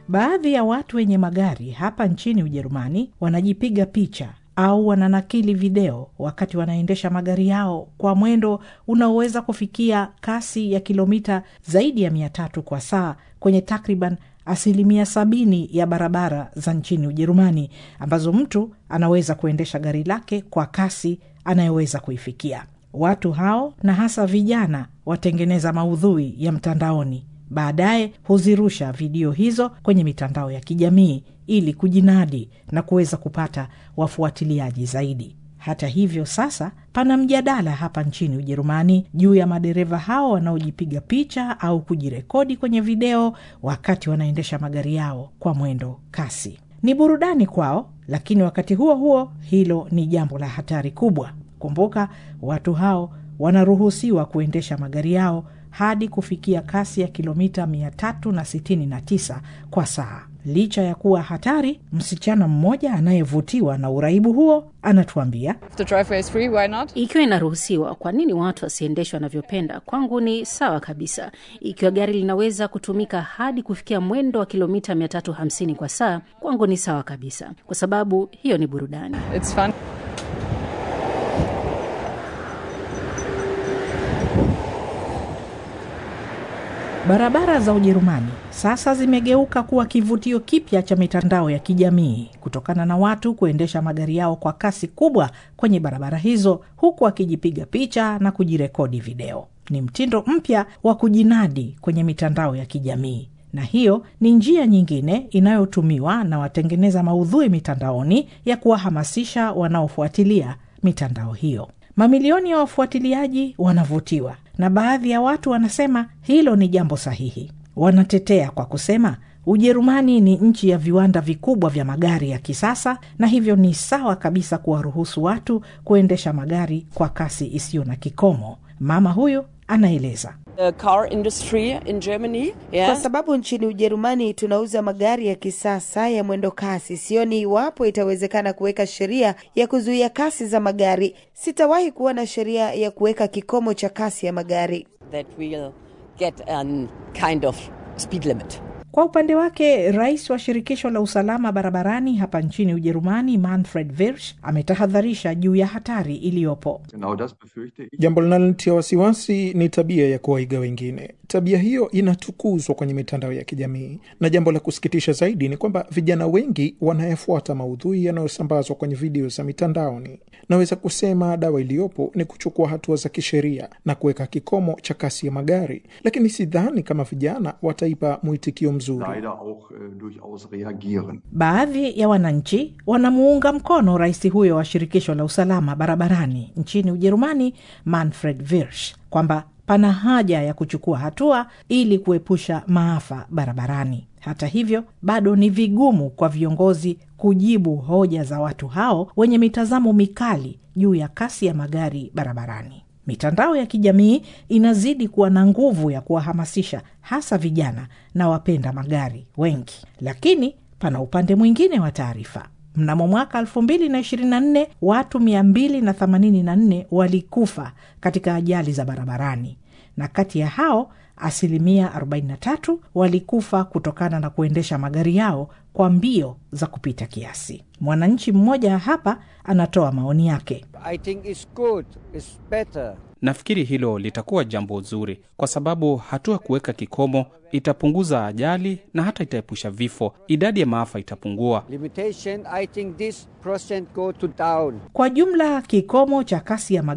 Baadhi ya watu wenye magari hapa nchini Ujerumani wanajipiga picha au wananakili video wakati wanaendesha magari yao kwa mwendo unaoweza kufikia kasi ya kilomita zaidi ya mia tatu kwa saa kwenye takriban asilimia sabini ya barabara za nchini Ujerumani ambazo mtu anaweza kuendesha gari lake kwa kasi anayoweza kuifikia. Watu hao na hasa vijana watengeneza maudhui ya mtandaoni, baadaye huzirusha video hizo kwenye mitandao ya kijamii ili kujinadi na kuweza kupata wafuatiliaji zaidi. Hata hivyo, sasa pana mjadala hapa nchini Ujerumani juu ya madereva hao wanaojipiga picha au kujirekodi kwenye video wakati wanaendesha magari yao kwa mwendo kasi. Ni burudani kwao, lakini wakati huo huo hilo ni jambo la hatari kubwa. Kumbuka, watu hao wanaruhusiwa kuendesha magari yao hadi kufikia kasi ya kilomita 369 kwa saa. Licha ya kuwa hatari, msichana mmoja anayevutiwa na uraibu huo anatuambia, The driveway is free, why not? Ikiwa inaruhusiwa, kwa nini watu wasiendeshwe wanavyopenda? Kwangu ni sawa kabisa. Ikiwa gari linaweza kutumika hadi kufikia mwendo wa kilomita 350 kwa saa, kwangu ni sawa kabisa, kwa sababu hiyo ni burudani. It's fun. barabara za Ujerumani sasa zimegeuka kuwa kivutio kipya cha mitandao ya kijamii kutokana na watu kuendesha magari yao kwa kasi kubwa kwenye barabara hizo huku akijipiga picha na kujirekodi video. Ni mtindo mpya wa kujinadi kwenye mitandao ya kijamii na hiyo ni njia nyingine inayotumiwa na watengeneza maudhui mitandaoni ya kuwahamasisha wanaofuatilia mitandao hiyo. Mamilioni ya wafuatiliaji wanavutiwa na baadhi ya watu wanasema hilo ni jambo sahihi. Wanatetea kwa kusema Ujerumani ni nchi ya viwanda vikubwa vya magari ya kisasa na hivyo ni sawa kabisa kuwaruhusu watu kuendesha magari kwa kasi isiyo na kikomo. Mama huyu anaeleza. The car industry in Germany, Kwa yeah. sababu nchini Ujerumani tunauza magari ya kisasa ya mwendo kasi, sioni iwapo itawezekana kuweka sheria ya kuzuia kasi za magari. Sitawahi kuona sheria ya kuweka kikomo cha kasi ya magari. that we'll get a kind of speed limit. Kwa upande wake rais wa shirikisho la usalama barabarani hapa nchini Ujerumani, Manfred Wirsch, ametahadharisha juu ya hatari iliyopo. Genau das befürchte ich. Jambo linalotia wasiwasi ni tabia ya kuwaiga wengine. Tabia hiyo inatukuzwa kwenye mitandao ya kijamii, na jambo la kusikitisha zaidi ni kwamba vijana wengi wanayafuata maudhui yanayosambazwa kwenye video za mitandaoni. Naweza kusema dawa iliyopo ni kuchukua hatua za kisheria na kuweka kikomo cha kasi ya magari, lakini sidhani kama vijana wataipa mwitikio mzuri. Leider auch äh, durchaus reagieren. Baadhi ya wananchi wanamuunga mkono rais huyo wa shirikisho la usalama barabarani nchini Ujerumani, Manfred Wirsch, kwamba pana haja ya kuchukua hatua ili kuepusha maafa barabarani. Hata hivyo, bado ni vigumu kwa viongozi kujibu hoja za watu hao wenye mitazamo mikali juu ya kasi ya magari barabarani. Mitandao ya kijamii inazidi kuwa na nguvu ya kuwahamasisha hasa vijana na wapenda magari wengi, lakini pana upande mwingine wa taarifa. Mnamo mwaka 2024 watu 284 walikufa katika ajali za barabarani, na kati ya hao asilimia 43 walikufa kutokana na kuendesha magari yao kwa mbio za kupita kiasi. Mwananchi mmoja hapa anatoa maoni yake. I think it's good, it's better. Nafikiri hilo litakuwa jambo zuri, kwa sababu hatua kuweka kikomo itapunguza ajali na hata itaepusha vifo. Idadi ya maafa itapungua. Limitation, I think this percent go to down. Kwa jumla, kikomo cha kasi ya